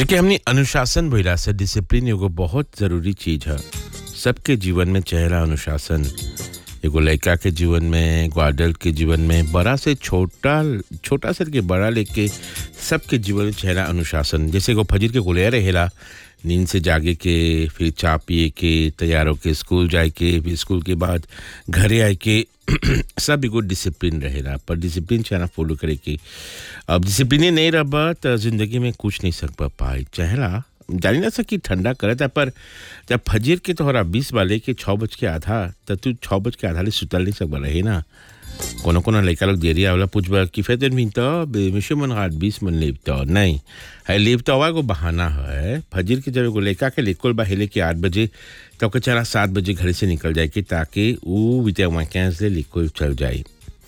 जेके हमनी अनुशासन भइला से डिसिप्लिन एगो बहुत जरूरी चीज है सबके जीवन में चेहरा अनुशासन एगो लड़का के जीवन में एगो adult के जीवन में बड़ा से छोटा छोटा से के बड़ा लेके सबके जीवन में चेहरा अनुशासन जैसे एगो फजर के गुलिया रहेला नींद से जागे के फिर चाय पिए के तैयार होके स्कूल जाए के फिर स्कूल के बाद घरे आए के सब एगो डिसिप्लिन रहेला पर डिसिप्लिन चाहे फॉलो करे के अब डिसिप्लिन नहीं रहा तो जिंदगी में कुछ नहीं सक पाए चाहेला जानी ना सकी ठंडा करता पर जब फजीर के तोहरा बीस वाले के छः बज के आधा तब तू छः बज के आधा ले सुतल नहीं सकबा रहे ना कोनो कोनो लड़का लोग देरी आवला पूछबा कि फेदन भी तो बेमिशे मन हाथ बीस मन लेब तो नहीं है लेब तो एगो बहाना है फजीर के जब एगो लड़का के लेकोल बा हेले के आठ बजे तो ओके चला सात बजे घर से निकल जाए कि ताकि वो बीते वैकेंस ले लिकोल चल जाए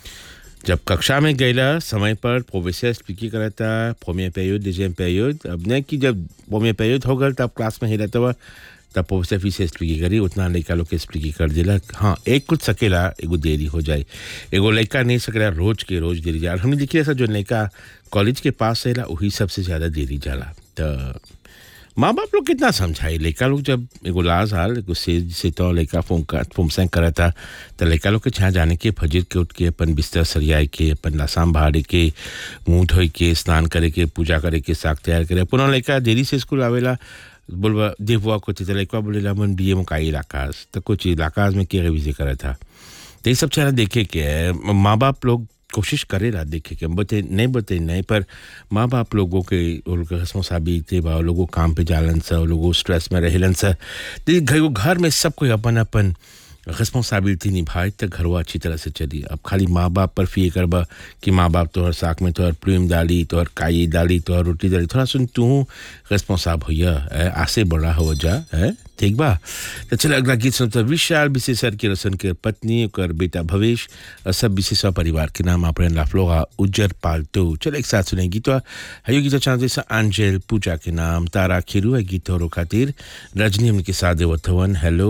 जब कक्षा में गईला समय पर प्रोफेसर स्पीकिंग करता फोमिया पेरियड डिजेम पेरियड अब नहीं कि जब फोमिया पेरियड हो गल तब क्लास में ही रहता हुआ तब प्रोफेसर फिर से स्पीकिंग करी उतना लड़का लोग के स्पीकिंग कर दिला हाँ एक कुछ सकेला एगो देरी हो जाए एगो लड़का नहीं सकेला रोज के रोज देरी जाला हमने देखिए ऐसा जो लड़का कॉलेज के पास रहेला वही सबसे ज़्यादा देरी जाला तो माँ बाप लोग कितना समझाई लड़का लोग जब एगो लाज हाल एगो से से तो लड़का फोम का फोम सेंग करा था तो लड़का लोग के छा जाने के फजर के उठ के अपन बिस्तर सरियाए के अपन लसाम बहारे के मुंह धोए के स्नान करे के पूजा करे के साग तैयार करे पुनः लड़का देरी से स्कूल आवेला बोलबा देववा को तो लड़का बोलेला मन बी ए मुकाई इलाकाज तो कुछ इलाकाज में के विजय करा था तो ये सब चेहरा देखे के है माँ बाप लोग कोशिश करेला देखे के बते नहीं बते नहीं पर माँ बाप लोगों के उनके रिस्पॉन्सिबिलिटी बा लोगों काम पे जालन सा लोगों स्ट्रेस में रहेलन सा तो घर घर में सब कोई अपन अपन रिस्पॉन्सिबिलिटी निभाए तो घरवा अच्छी तरह से चली अब खाली माँ बाप पर फिर करबा कि माँ बाप तोहर साग में तोहर प्रेम डाली तोहर काई डाली तोहर रोटी डाली थोड़ा सुन तू रिस्पॉन्साब होइया आसे बड़ा हो जा है ठीक बा तो चल अगला गीत सुनते विशाल विशेषर की रसन के पत्नी और बेटा भवेश और सब विशेष परिवार के नाम अपने लाफलोगा उज्जर पालतू चल एक साथ सुने गीत हयो गीत चाहते जैसा आंजेल पूजा के नाम तारा खिरू है गीत और खातिर रजनी उनके साथ देवथवन हेलो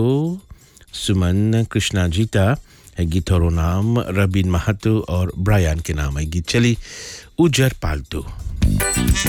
सुमन कृष्णा जीता है गीत और नाम रबीन महतो और ब्रायन के नाम है गीत चली उजर पालतू